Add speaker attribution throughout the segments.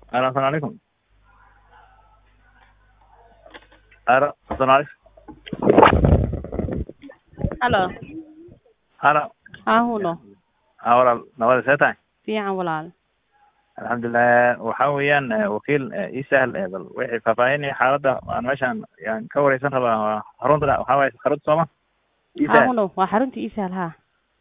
Speaker 1: Alo, asalaamaaleykum. Alo, asalaamaaleykum.
Speaker 2: Halo,
Speaker 1: Alo,
Speaker 2: haa huno
Speaker 1: aa walaal nabada see tahay
Speaker 2: fiican walaal
Speaker 1: alxamdulilah waxa weeyaan eh, wakiil eh, ii sahal eh, bal wixii faahfaahinaya xaaladda aan meeshaan yaan ka wareysan rabaa waa xarunta waxaa waaye xarunta sooma ii
Speaker 2: haa
Speaker 1: sahal
Speaker 2: huno waa xarunta isahal haa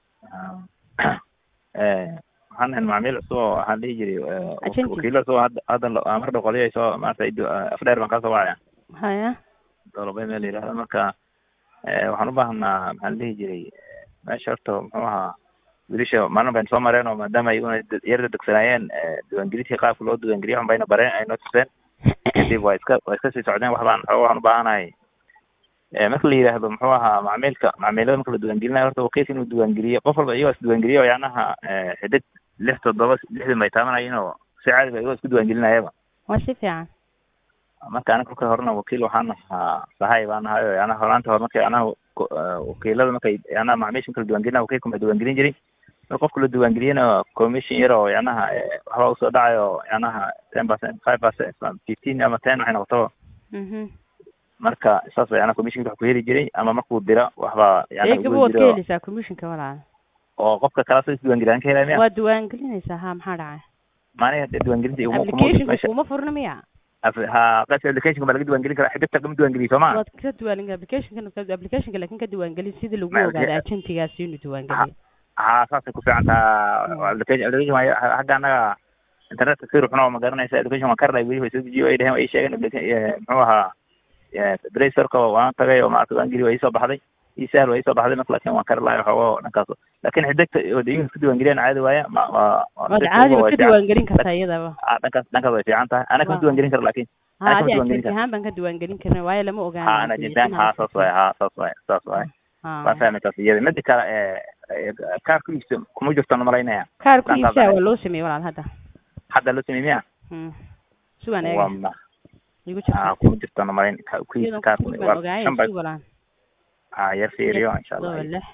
Speaker 1: Ah. Eh, waxaan ahay macmiil cusub oo waxaan dhihi jiray eh,
Speaker 2: Agency.
Speaker 1: wakiilo cusub oo hadda hadda lo- ah, mar dhow qoliyay soo maaragtay du- ah, afdheer baan kasoo wacaya
Speaker 2: haya
Speaker 1: dolobay meel yidhahdo marka eh, waxaan u baahanaa maxaan dhihi jiray eh, meesha horta muxuu ahaa wiilasha maalin baynu soo mareen oo maadaama iyaguna dad- yar dedegsanaayeen eh, diiwaangelintii qaabka loo diiwaangeliyo waxan bayna bareen ay noo tuseen kadib waa iska waa iska sii socdeen wax baan waxooga waxaan u baahanahay Eh, marka la yidhaahdo muxuu ahaa macmiilka macmiilada marka la diiwaangelinayo horta wakiilka inuu diiwaangeliyo qof walba iyagoo isdiiwaangeliyo yacnaha eh, xidig lix toddoba lixdan bay taabanayeen oo si caadi ba iyagoo isku diiwaangelinayaba
Speaker 2: waa si fiican
Speaker 1: marka aniga kolka horena wakiil waxaan ahaa sahay baan ahay oo yacnaha horaanta hore markay anaha ko- eh, wakiilada markay yacnaha macmiisha marka la diiwaangelina wakiilka ma diiwaangelin jirin marka qofka la diiwaangeliyana commission yar oo yacnaha eh, waxbaa usoo dhacayo oo yacnaha ten percent five percent fifteen ama ten waxay noqotaba
Speaker 2: mhm
Speaker 1: marka saas ba yacnaha commissionka wax ku heli jiray ama markuu dira waxbaa yacnaha
Speaker 2: eegaba
Speaker 1: ugu
Speaker 2: waad ka
Speaker 1: jiro
Speaker 2: heleysaa commissionka walaal
Speaker 1: oo qofka kala soo isdiiwaangeliyan ka helaya miya
Speaker 2: waa diiwaangelinaysaa haa maxaa dhacay
Speaker 1: maaniga dee diiwaangelinta iguma kuma
Speaker 2: applicationka
Speaker 1: meesha
Speaker 2: kuma furna miya
Speaker 1: af- ha qaybta applicationka baa laga diiwaangelin karaa xidibta kama diiwaangeliyo soo ma
Speaker 2: waad ka diiwaangelin applicationka applicationka laakin ka diiwaangelin sidii lagu
Speaker 1: Ma-
Speaker 2: ogaado agentigaasi inuu diiwaangeliyo
Speaker 1: ha saasay ku fiican taha application application waa hagga annaga internetka si ruxno ma garanaysa application waan karnay weli way soo dejiyo ay dheheen way ii sheegeen application eh, muxuu ahaa play storeka waan tagay oo maarata waan geli waa iisoo baxday ii sahal waa iisoo baxday marka laakin waan kari lahay waxooga dhankaas laakin xidegta oo de iyaga isku diiwaangeliyaan caadi waaya ma waa waa
Speaker 2: waad
Speaker 1: si
Speaker 2: caadi
Speaker 1: fudud oo
Speaker 2: ba
Speaker 1: way
Speaker 2: ka
Speaker 1: fiican-
Speaker 2: diiwaangelin kartaa iyadaba
Speaker 1: ah, dhankaas dhankaas way fiican tahay ana kama
Speaker 2: Waa.
Speaker 1: diiwaangelin karo laakin
Speaker 2: haa
Speaker 1: kama
Speaker 2: adi
Speaker 1: diiwaangelin
Speaker 2: agenti ahaan baan ka diiwaangelin karna waayo lama ogaano
Speaker 1: ha ana jintaan ha saas waay ha saas waay saas waay waan fahmay taas iyada mida kale eh, kaarku iibso kuma jirto na malaynaya
Speaker 2: kaarku
Speaker 1: Dhankaas
Speaker 2: iibsaa
Speaker 1: aniga.
Speaker 2: waa loo sameeyey walaal hadda
Speaker 1: hadda loo sameey miya
Speaker 2: Hmm. sugan
Speaker 1: waa
Speaker 2: eega
Speaker 1: ma
Speaker 2: igu
Speaker 1: ah
Speaker 2: jirta
Speaker 1: kuma jirto na malayn ka- ku iibso
Speaker 2: iyadan
Speaker 1: kaarku
Speaker 2: kufuri
Speaker 1: waa
Speaker 2: baan ogaayay
Speaker 1: shan bay
Speaker 2: sug walaal
Speaker 1: ah yar fiiriyo insha
Speaker 2: todoba
Speaker 1: allah
Speaker 2: lix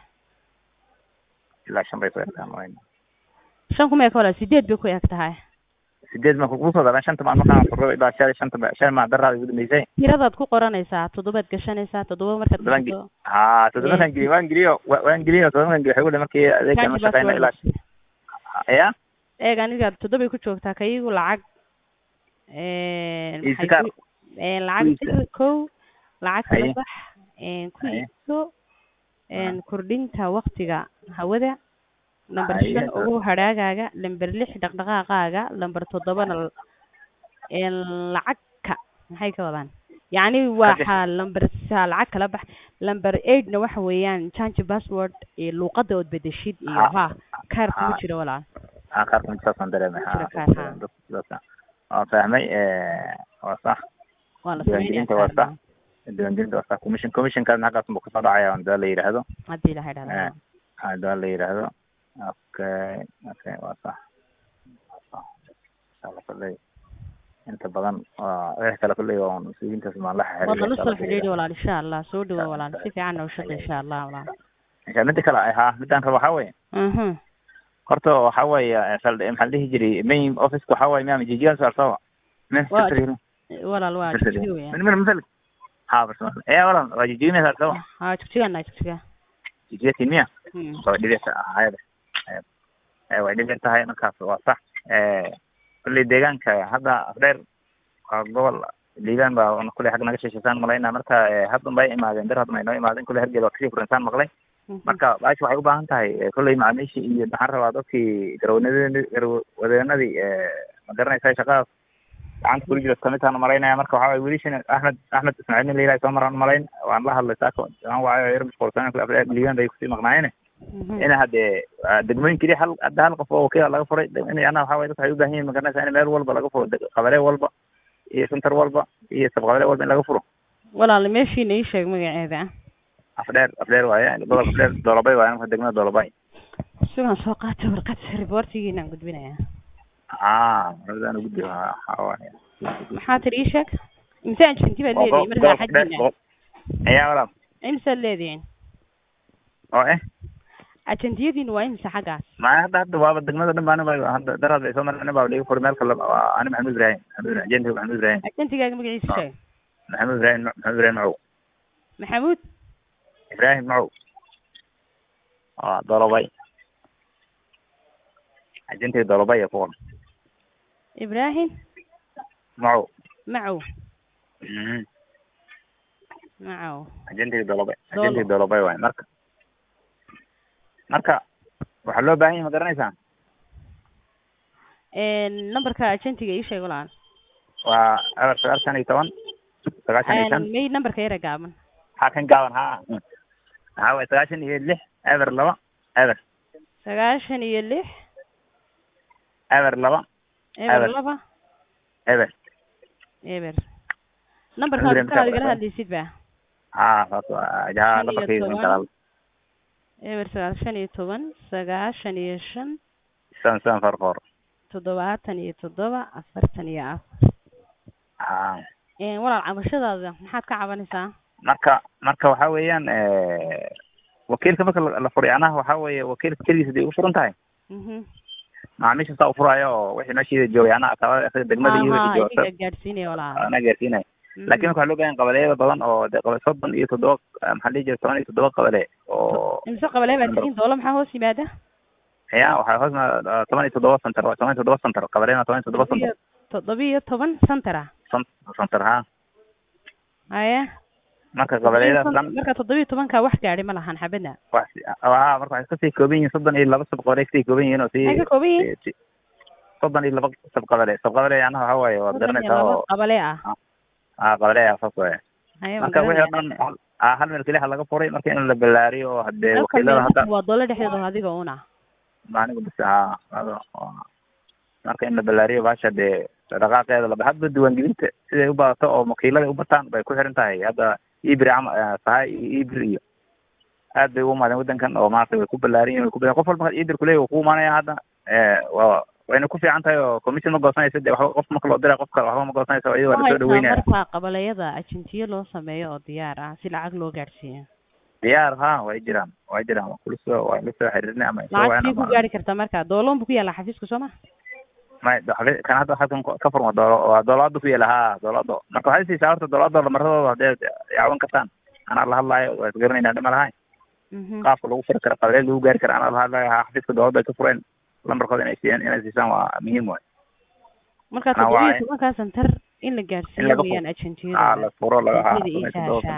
Speaker 1: ilaa shan bay soo egtaa malayn
Speaker 2: shan kuma eka walaal sideed bay ku eg tahay
Speaker 1: sideed ma kugu soo daran shanta maan markaan furo ilaa shan shanta ba- shan maa daraada igu dambeysay
Speaker 2: tiradaad ku qoranaysaa toddobaad gashanaysaa toddoba markaad
Speaker 1: Toddoban gi-
Speaker 2: gashato
Speaker 1: ha toddobakan geliyo waan geliyo wa- waan geliyo toddobakan geliyo waxay u dhihi markii adeegkan ma
Speaker 2: Kanji
Speaker 1: shaqeyna ilaa
Speaker 2: password.
Speaker 1: ya
Speaker 2: eeg aniga toddobay ku joogtaa kayigu lacag
Speaker 1: Iibsi
Speaker 2: maxay
Speaker 1: kaar.
Speaker 2: ku- een, lacag
Speaker 1: iibsi.
Speaker 2: dir kow lacag kala
Speaker 1: Haye.
Speaker 2: bax een, ku
Speaker 1: Haye.
Speaker 2: iibso een, kordhinta waktiga hawada lamber
Speaker 1: Haye.
Speaker 2: shan ugu hadhaagaaga lamber lix dhaqdhaqaaqaaga lamber toddobana l- een, lacagka maxay ka wadaan yacni waxaa lamber sa lacag kala bax lamber eightna waxa weeyaan change password iyo luuqada ood bedeshid iyo
Speaker 1: Ha.
Speaker 2: ha kaar kuma
Speaker 1: Ha.
Speaker 2: jiro walaal
Speaker 1: ah kaarka mid saasaan dareemay ha
Speaker 2: Jira kaar, ha.
Speaker 1: dad- dadka waan fahmay eh, waa sax
Speaker 2: waa la
Speaker 1: Diiwaangelinta
Speaker 2: sameynaya
Speaker 1: waa
Speaker 2: kaar
Speaker 1: sax. diiwaangelinta waa sax commission commissionkaasna halkaas buu kasoo dhacaya hadaa la yidhaahdo
Speaker 2: haddii la
Speaker 1: Eh,
Speaker 2: xidhahdo
Speaker 1: hadaa la yidhaahdo okay okay waa sax Insha Allah kolley inta badan waa wixii kale kolley waa mas-uuliyiintaas maan la
Speaker 2: waad nala
Speaker 1: xiriiraya
Speaker 2: soo xidhiidhi walaal insha allah soo dhawo walaal si fiican noo shaqe insha allah walaal
Speaker 1: insha mida kale ay haa midaan rabo waxaa weeye
Speaker 2: mhm
Speaker 1: horta waxaa weeye eh, sal- maxaa la dhihi jiray main officeka waxaa weeye miyaa jijigan saarsawa min
Speaker 2: Waa-
Speaker 1: secretary
Speaker 2: walaal waa jigjiga weeyaan
Speaker 1: من من مثلك حافظ ايه والله واجي مية سوا
Speaker 2: haa jigjigaana jigjiga
Speaker 1: جيت مية
Speaker 2: Hmm.
Speaker 1: waa dhibicta hayada ee way dhibic tahay markaas waa sax ee kulli deegaanka hadda afdheer waa gobol liibaan baa kulli xag naga shesheysaan malaynaa marka ee haddan bay imaadeen dar haddan ay noo imaadeen kulli hergeel waa kasii furinsaan maqlay
Speaker 2: Mhm.
Speaker 1: marka baashi waxay u baahan tahay ee, kolley macaamiishii iyo maxaan rabaa dadkii garwadeennadii garwadeenadii ee ma garanaysa shaqadaas gacanta kuli jira kamid tahan malaynaya marka waxaa waye wiilishan axmed axmed ismaaciil nin la yiraha soo maraan malayn waan la hadlay saako waan waayo yar mashquulsan kule afdheer liibaan bay kusii maqnaayeen
Speaker 2: Mhm.
Speaker 1: ina hadee ah, degmooyin keliya hal hadda hal qof oo wakiila laga furay de- in yana waxaa waye dadka waxay u baahan yihin magaranaysa in meel walba laga furo deg- qabale walba iyo center walba iyo sabqabale walba in laga furo
Speaker 2: walaal meeshiina ii sheeg magaceeda
Speaker 1: afdheer afdheer waaye gobolka afdheer doolabay waaye marka degmada doolabay
Speaker 2: sugan soo qaata warqad reportigiinaan gudbinaya
Speaker 1: ah mardan gudbi waxaa waaye
Speaker 2: maxaa tiri ii sheeg imse ajinti baad leedihin markaa xajina
Speaker 1: ayaa walaal
Speaker 2: imsaad leedihin
Speaker 1: oo eh
Speaker 2: ajentiyadiina waa imisa xaggaas
Speaker 1: ma hadda hadda waaba degmada dhan baan ba hadda daraad bay soo mareen baa liga furi meel kale waa ani maxamed ibrahim maxamed ibrahim ajentiga maxamed ibrahim
Speaker 2: ajentigaaga magaciisa sheeg
Speaker 1: maxamed ibrahim maxamed ibrahim macow
Speaker 2: maxamuud
Speaker 1: ibrahim macow waa dolobay ajentiga dolobay ee ku qoran
Speaker 2: ibraahim
Speaker 1: macow
Speaker 2: macow
Speaker 1: Mhm.
Speaker 2: macow
Speaker 1: ajentiga dolobay
Speaker 2: Dolo.
Speaker 1: ajentiga dolobay waay marka marka waxaa loo baahan yahay ma garanaysaa
Speaker 2: numberka ajentiga ii sheeg walaal
Speaker 1: waa eber sagaal shan iyo toban sagaashan iyo shan
Speaker 2: may numberka yara gaaban
Speaker 1: ha kan gaaban ha maxaa waye sagaashan iyo lix eber laba eber
Speaker 2: sagaashan iyo lix
Speaker 1: eber laba
Speaker 2: eber
Speaker 1: Eber.
Speaker 2: laba
Speaker 1: eber
Speaker 2: eber numberka
Speaker 1: Ibrahim
Speaker 2: dadkanaad
Speaker 1: Jaafar.
Speaker 2: igala hadlaysid ba
Speaker 1: ha saas waa ja
Speaker 2: Shan iyo
Speaker 1: lambarkayga
Speaker 2: toban.
Speaker 1: kalaal
Speaker 2: eber sagaashan iyo toban sagaashan iyo shan
Speaker 1: seven seven four four
Speaker 2: toddobaatan iyo toddoba afartan iyo afar
Speaker 1: ha
Speaker 2: Een, walaal cabashadaada maxaad ka cabanaysaa
Speaker 1: marka marka waxa weeyaan wakiilka marka la la furay anaha waxa weeye wakiilka keligiis haday u furan tahay
Speaker 2: mhm
Speaker 1: macaamiisha saa u furaayo oo wixii meeshiida joogay anaa kaba degmada iyo wixii
Speaker 2: Aha,
Speaker 1: joogta
Speaker 2: iyaga gaadhsiinaya walaal
Speaker 1: anaa gaarsiinaya
Speaker 2: Mhm.
Speaker 1: laakiin waxaa loo baahan qabaleyada badan oo de qaba soddon iyo toddoba maxaa dhihi jira toban iyo toddoba qabale oo
Speaker 2: imse qabalee baa tihiin doolo maxaa hoos yimaada
Speaker 1: ya waxaa hoos ma toban iyo toddoba center waa toban iyo toddoba center qabaleyna toban iyo toddoba center
Speaker 2: toddobiyo toban center ah
Speaker 1: center ha
Speaker 2: haye
Speaker 1: marka qabaleyadaas dhan
Speaker 2: marka toddobiyo tobanka wax gaadhi ma lahan xabadna
Speaker 1: wax ha marka waxay kasii kooban yihiin soddon iyo laba sabqabale kasii kooban yihiin oo sii
Speaker 2: maxay ka kooban yihiin
Speaker 1: si- soddon iyo laba sabqabale sabqabale anaha waxa waaye waad
Speaker 2: soddon iyo
Speaker 1: garanaysaa
Speaker 2: laba
Speaker 1: oo
Speaker 2: qabalee ah
Speaker 1: ah qabale ayaa saas waaye
Speaker 2: haye
Speaker 1: marka wixii oo dhan ah hal meel keliya laga furay marka in la ballaariyo oo hadee wakiilada hadda
Speaker 2: waa doolo dhexdeeda adiga una
Speaker 1: anigu bas ha ado- waa- marka in la ballaariyo baasha dee dhaqaaqeeda laba hadba diiwaangelinta siday u badato oo wakiilada u bataan bay ku xiran tahay hadda ibri cama sahay iyo ibri iyo aad bay ugu imaadeen wadankan oo maarata way ku ballaaran yihin way ku qof walba ibri kuleeyahy wuu ku imaanaya hadda waa wayna ku fiican tahay oo commission ma goosanaysa de waxba qof marka loo diray qofka waxba ma goosanaysa oo iyada waa lasoo dhaweynaya
Speaker 2: marka qabaleyada ajentiyo loo sameeyo oo diyaar ah si lacag loo gaadhsiiyo
Speaker 1: diyaar ha way jiraan way jiraan waa kula soo waa la soo xiriirinay ama soo
Speaker 2: lacag sii
Speaker 1: wacna
Speaker 2: ku gaadhi karta marka dooloon bu ku yaalla xafiiska soo ma
Speaker 1: may xafi- kan hadda halkan ka furma doolo waa doolaado ku yaala ha doolaado marka waxay siisaa horta doolaado lamaradooda hadee yaawan kartaan anaa la hadlaayo waa isgaranaynaa dhima lahayn
Speaker 2: Mhm.
Speaker 1: qaabka lagu furi karo qabileed lagu gaari karo anaa la hadlaayo ha xafiiska doolada ay ka fureen lambarkooda inay siiyaan inay siisaan waa muhiim waay
Speaker 2: marka
Speaker 1: Anaa
Speaker 2: toddobiyo
Speaker 1: waaye.
Speaker 2: tobankaa santar in la
Speaker 1: In
Speaker 2: gaadhsiiyo
Speaker 1: laga
Speaker 2: weeyaan
Speaker 1: ha
Speaker 2: ajentiyada
Speaker 1: la furo laga ha
Speaker 2: ajentiyada ii sahashaa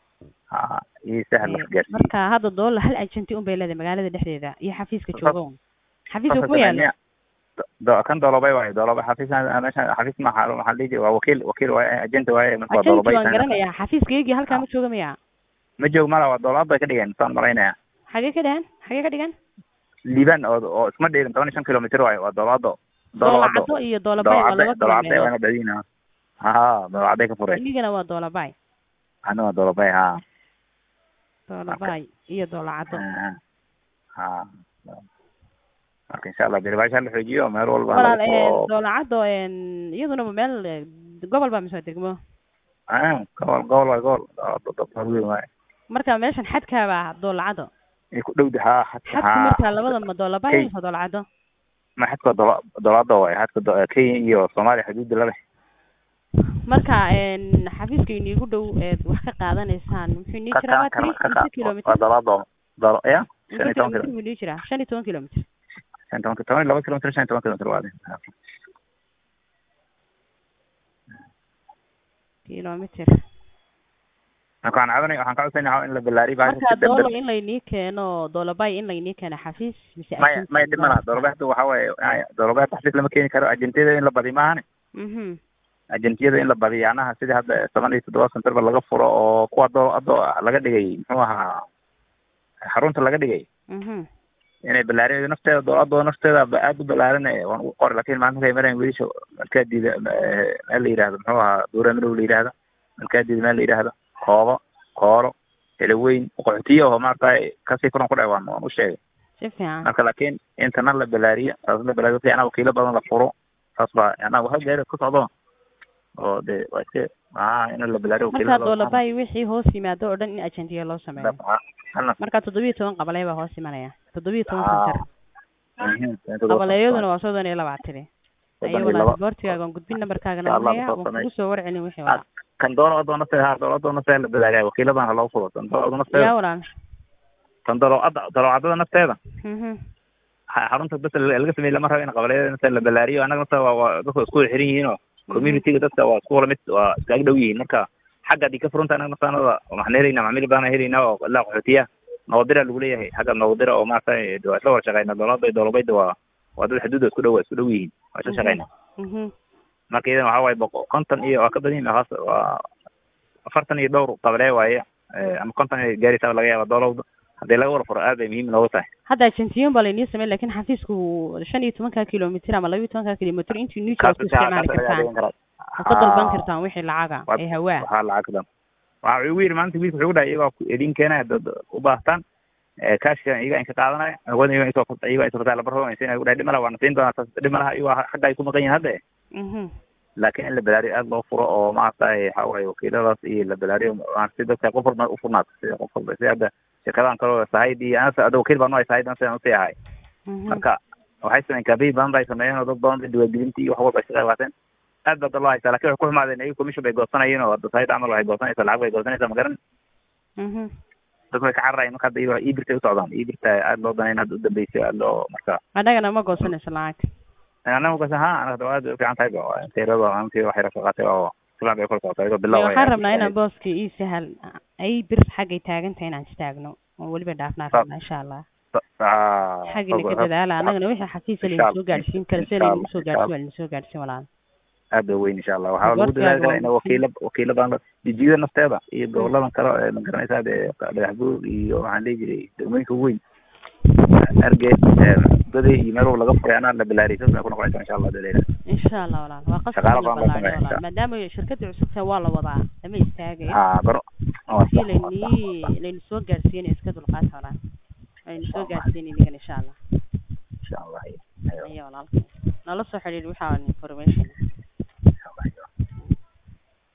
Speaker 1: ha ii sahal la gaarsiiyo
Speaker 2: marka hadda doola hal ajenti un bay leedahay magaalada dhexdeeda iyo xafiiska
Speaker 1: Saas-
Speaker 2: jooga un xafiiska
Speaker 1: Saas
Speaker 2: kuma yaalo
Speaker 1: sameeya. Do- kan doolobay waaye doolobay xafiis meesha xafiis maxa maxaa dhihi jira waa wakiil wakiil waaye agent waaye marka waa
Speaker 2: ajenti
Speaker 1: doolobay
Speaker 2: waan garanayaa xafiiska iyagii halkaa ma jooga miya
Speaker 1: ma joog mala waa doolaad bay ka dhigeen saan malaynaya
Speaker 2: xagee ka dhahan xagee ka dhigan
Speaker 1: liban oo oo isma dheerin toban iyo shan kilomitr waaye waa doolaado doolaado
Speaker 2: doolacado iyo doolabay waa laba
Speaker 1: doolacade
Speaker 2: kilomeelood
Speaker 1: waana badina ha doolacaday ka fureen
Speaker 2: inigana waa doolabay
Speaker 1: ana waa doolabay ha
Speaker 2: doolabay iyo doolacado
Speaker 1: ha marka insha allah deribaasha la xoojiyo meel walba
Speaker 2: walaal
Speaker 1: lagu
Speaker 2: een,
Speaker 1: furo.
Speaker 2: doolacado een, iyaduna ma meel eh, gobol baa mise waa degmo
Speaker 1: Ah, gobol gobol waay gobol Doolado- doolado weyn waaye
Speaker 2: marka meeshan xadkaaba doolacado
Speaker 1: ay ku dhowda ha xadka
Speaker 2: xadku
Speaker 1: ha
Speaker 2: marka labada ma doolabay
Speaker 1: Kay.
Speaker 2: mise doolacado
Speaker 1: ma xadka dola doolaado waaye xadka do- kenya iyo soomaaliya xuduudda la leh
Speaker 2: marka een, xafiiska iniigu dhow eed wax ka qaadanaysaan muxuu inii
Speaker 1: ka
Speaker 2: jiraa
Speaker 1: ka
Speaker 2: waa
Speaker 1: ka
Speaker 2: tiri
Speaker 1: ka
Speaker 2: mise kilomitr
Speaker 1: waa doolaado doolo ya shan iyo
Speaker 2: mise
Speaker 1: toban
Speaker 2: kilomitr
Speaker 1: kilomitr
Speaker 2: buu inii jiraa shan iyo toban kilomitr
Speaker 1: shan iyo toban toban iyo laba kilomitr shan iyo toban kilomitr waa
Speaker 2: kilomitr
Speaker 1: marka waxaan cabanay waxaan ka codsanaya in la ballaariyo
Speaker 2: marka
Speaker 1: baasha
Speaker 2: doolo in laynii keeno doolabay in laynii keeno xafiis mise
Speaker 1: maya
Speaker 2: agent
Speaker 1: maya dhib ma laha doolobahda waxa waaye doolobahda xafiis lama keeni karo ajentiyada in la badiyo maahane
Speaker 2: mhm
Speaker 1: ajentiyada in la badiyo anaha sidii hadda toban iyo toddoba centerba laga furo oo kuwa doo ado laga dhigay muxuu ahaa xarunta laga dhigay
Speaker 2: mhm
Speaker 1: inay ballaariyo nafteeda doolado nafteeda ba- aad u ballaaran waan u qori lakin maanta markay marayn wiilasha markaa diida meel la yidhahdo muxuu ahaa duura madow la yidhahda markaa diida meel la yidhahdo koobo kooro helaweyn qaxootiye oo maarata kasii furan ku dhac waan waan u sheegay
Speaker 2: si fiican
Speaker 1: marka laakiin intana la balaariyo saas la balaariyo si anaa wakiilo badan la furo saas baa anaa waxa gaari ku socdo oo de waa iska maxaa in la balaariyo
Speaker 2: markaa doolabay wixii hoos yimaado oo dhan in agentiga loo sameeyo markaa toddobiyo toban qabaley baa hoos imanaya toddobiyo toban sanjar qabaleeyaduna waa soddon iyo labaatani ayo walaa boortigaaga aan gudbin nambarkaagana wahaya waan kugu soo warcelin wixii walaa
Speaker 1: kan doolo adoona se ha doolo adoona se la balaariya wakiiladan ha loo furo tan doolo adoona se
Speaker 2: yaa walaal
Speaker 1: tan daloocada daloocadada nafteeda
Speaker 2: mhm
Speaker 1: xarunta bas laga sameeyey lama rabo in qabaleyada nafta la balaariyo annaga nafta waa waa dadka isku xiran yihiin oo communityga dadka waa isku wala mid waa iskaga dhow yihiin marka xagga haddii ka furunta annaga naftaanada waxaan helaynaa macmiil baana helaynaa oo ilaa qaxootiya noodira lagu leeyahay xagga noodira oo maarata waa isla wada shaqeyna doolada doolabayda waa waa dad xuduuda isku dhow isku dhow yihiin waa isla shaqeyna
Speaker 2: mhm
Speaker 1: marka iyadan waxaa waaye boqo konton iyo waa ka badan yihin haas waa afartan iyo dhowr qabalee waaye ama konton inay gaaraysaa laga yaaba doolowda haddii laga wada furo aad bay muhiim noogu tahay
Speaker 2: hadda agentiyon baa lainii sameyn lakin xafiisku shan iyo tobanka kilomitr ama laba iyo tobanka kilomitr intii new york ku isticmaali kartaan ma ka dalban kartaan wixii lacaga ee hawaa
Speaker 1: waxaa lacagdan waxa ugu yidhi maanta wiilka wuxuu ku dhahay iyagoo idin keenaya dad u baahtaan kaashka iyaga in ka qaadanaya awoodna iyaga isoo iyaga isoo kataa labar hogan siinaya dhahay dhimala waana siin doonaa taas dhimalaha iyaga xagga ay ku maqan yihin hadda
Speaker 2: mhm
Speaker 1: laakiin in la balaariyo aada loo furo oo maaragtay waxa waaye wakiiladaas iyo la balaariyo si dadka qof walba u furnaato si qof walba si hadda shirkadahan kaleo sahayd iyo anasa ada wakiil baan u hay sahayd an sidaan usii ahay marka waxay sameyn kaabiyi badan bay sameeyeen oo dad badan bay diwaangelintii iyo wax walba ay ka qayb qaateen aad baa dad loo haysaa lakin waxay ku xumaadeen iyaga commission bay goosanayeen oo sahayd camal waxay goosanaysaa lacag bay goosanaysaa magaran
Speaker 2: mhm
Speaker 1: dadku way ka cararayeen marka hadda iyaga ibirtay usocdaan ibirta aada loo danayn hadda udambeysay aada loo marka
Speaker 2: annagana ma goosanayso lacag
Speaker 1: anaga kas ha anaga aad bay ufiican tahay ba teerada anti waxay rafa qaatay oo silan bay kor socotay iyadoo bilow
Speaker 2: waxaan rabnaa inaan booska ii sahal ay bir xaggay taagan tahay inaan istaagno oo weliba dhaafnaa rabnaa insha allah xaggina ka dadaala annagana wixii xafiisa layna soo gaadhsiin kara sida laynagu soo gaadhsiin waa layna soo gaadhsiin walaal
Speaker 1: aad ba weyn insha allah waxaa lagu dadaali karaa in wakiila wakiila badan jijiyada nafteeda iyo goboladan kale ee ma garanaysaa dee dhagax buur iyo waxaan dhihi jiray degmooyinka ugu weyn argeed goday iyo meel laga furay anaa la bilaariyay saas bay ku noqonaysaa insha allah daleela
Speaker 2: insha allah walaal waa qasab
Speaker 1: Shaqaale
Speaker 2: in la
Speaker 1: badan baa
Speaker 2: ballaariyo
Speaker 1: sameeya,
Speaker 2: walaal maadaama shirkadda cusubta waa la wadaa lama istaagayo
Speaker 1: ha garo waa
Speaker 2: si
Speaker 1: sax, waa sax.
Speaker 2: laynii laynu soo gaadhsiin iska dulqaata walaal laynu soo gaadhsiin idigan insha allah
Speaker 1: insha allah
Speaker 2: ayo walaal nala soo xidhiidh waxaa information